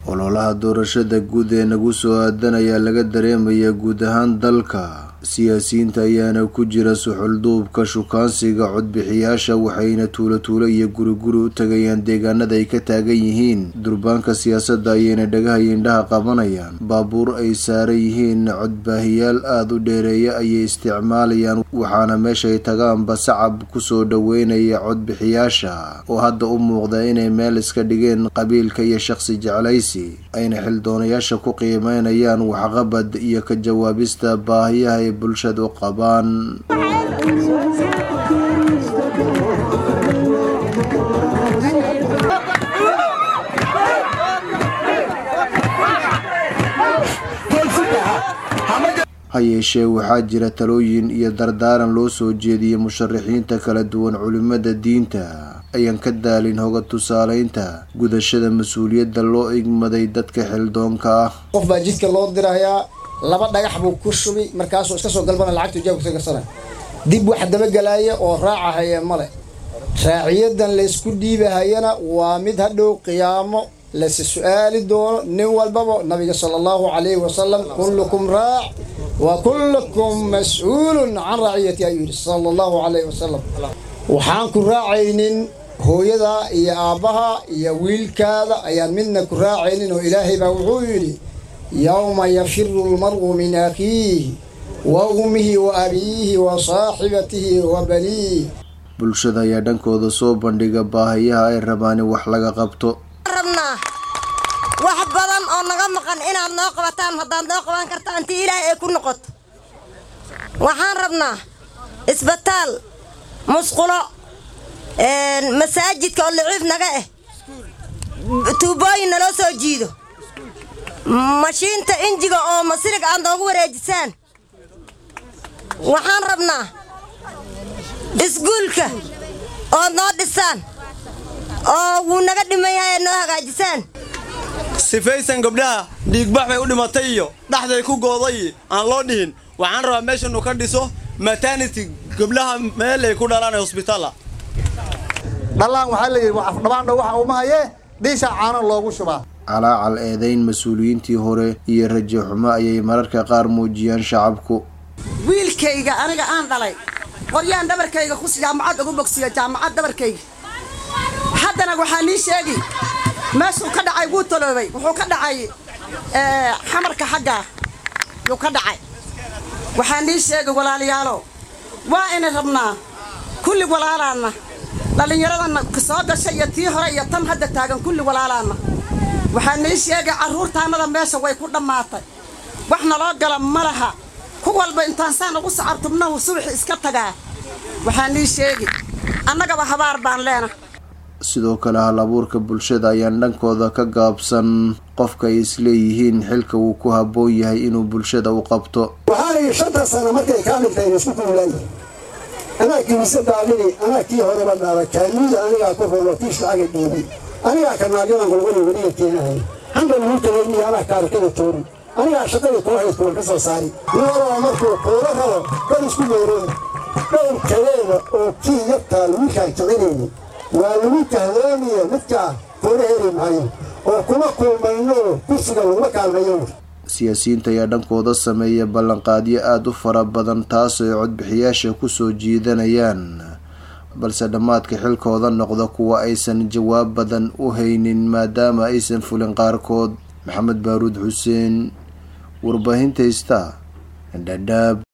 ololaha doorashada guud ee nagu soo aadan ayaa laga dareemayaa guud ahaan dalka siyaasiyiinta ayaana ku jira suxulduubka shukaansiga codbixiyaasha waxayna tuulo tuulo iyo guriguri u tagayaan deegaanada ay ka taagan yihiin durbaanka siyaasadda ayayna dhagaha indhaha qabanayaan baabuur ay saaran yihiin codbaahiyaal aada u dheereeya ayay isticmaalayaan waxaana meeshay tagaanba sacab kusoo dhoweynaya codbixiyaasha oo hadda u muuqda inay meel iska dhigeen qabiilka iyo shaqsi jeclaysi ayna xildoonayaasha ku qiimeynayaan waxqabad iyo ka jawaabista baahiyaha ay bulshadu qabaan ha yeeshee waxaa jira talooyin iyo dardaaran loo soo jeediyey musharaxiinta kala duwan culimada diinta ayaan ka daalin hoga tusaaleynta gudashada mas-uuliyadda loo igmaday dadka xildoonka ah qof baa jidka loo dirayaa laba dhagax buu ku shubi markaasuu iska soo galbana lacagtu jaabka ka garsana dib wax dabagalaaya oo raacahaya male raaciyadan laysku dhiibahayana waa mid hadhow qiyaamo lasi su-aali doono nin walbaba nabiga sala allahu calayhi wasalam kullukum raac wa kullukum mas-uulun can raaciyati ayuu yidhi sala allahu calayhi wasalam waxaan ku raacaynin hooyada iyo aabbaha iyo wiilkaada ayaan midna ku raacaynin oo ilaahay baa wuxuu yidhi yowma yafiru lmar'u min akhiihi wa ummihi wa abiihi wa saaxibatihi wa baniih bulshada ayaa dhankooda soo bandhiga baahayaha ay rabaan in wax laga qabto rabnaa wax badan oo naga maqan inaad noo qabataan haddaad noo qaban kartaan intii ilaahay ay ku noqoto waxaan rabnaa isbitaal musqulo masaajidka oo liciif naga ah tuubooyin naloo soo jiido mashiinta injiga oo masiriga aad noogu wareejisaan waxaan rabnaa isguulka ood noo dhisaan oo wuu naga dhiman yahay aad noo hagaajisaan sifaysan gabdhaha dhiigbax bay u dhimatay iyo dhaxday ku gooday aan loo dhihin waxaan rabaa meeshanu ka dhiso maternity gabdhaha meel ay ku dhalaan ee hosbitaala dhallaan waxaa la yidhi afdhabaandha waxa uma hayee dhiisha caano loogu shubaa calaacal eedayn mas-uuliyiintii hore iyo rajo xumo ayay mararka qaar muujiyaan shacabku wiilkayga aniga aan dhalay qoryaan dhabarkayga kus jaamacad ugu bogsiyo jaamacad dhabarkayga haddana waxaa nii sheegi meeshuu ka dhacay wuu taloobay wuxuu ka dhacay xamarka xaggaa yuu ka dhacay waxaa nii sheegi walaalayaalo waa ina rabnaa kulli walaalaanna dhallinyaradanna soo gashay iyo tii hore iyo tan hadda taagan kulli walaalaanna waxaa nii sheegay carruurtaannada meesha way ku dhammaatay wax naloo gala ma laha ku walba intaan saan ugu sacartubnahu subaxi iska tagaa waxaa nii sheegi annagaba habaar baan leena sidoo kale hal abuurka bulshada ayaan dhankooda ka gaabsan qofka ay isleeyihiin xilka uu ku habboon yahay inuu bulshada u qabto waxaa layidhi shanta sano markay kaa dhigtay isku kuulaayi anaa kiisa daadini anaa kii horeba dhaala kaanuuda anigaa ku rolo kiis lacaga dhiibi anigaa karnaagyadan golgoli weliga keenahay xamba lagu tagayniyo anaa kaarakada toori anigaa shaqada kuu haystuwan ka soo saari nimadaba markuu kuula rabo dad isku meereen dhowr kaleeda oo kii yartaa lagu kaagkicinayni waa lagu kahdooniye midkaa kuula heri maayo oo kuma kulmayno kursiga laguma kaalmayo siyaasiyiinta ayaa dhankooda sameeya ballanqaadyo aada u fara badan taas ay codbixiyaasha kusoo jiidanayaan balse dhammaadka xilkooda noqda kuwa aysan jawaab badan u haynin maadaama aysan fulin qaarkood maxamed baaruud xuseen warbaahinta ista dhadhaab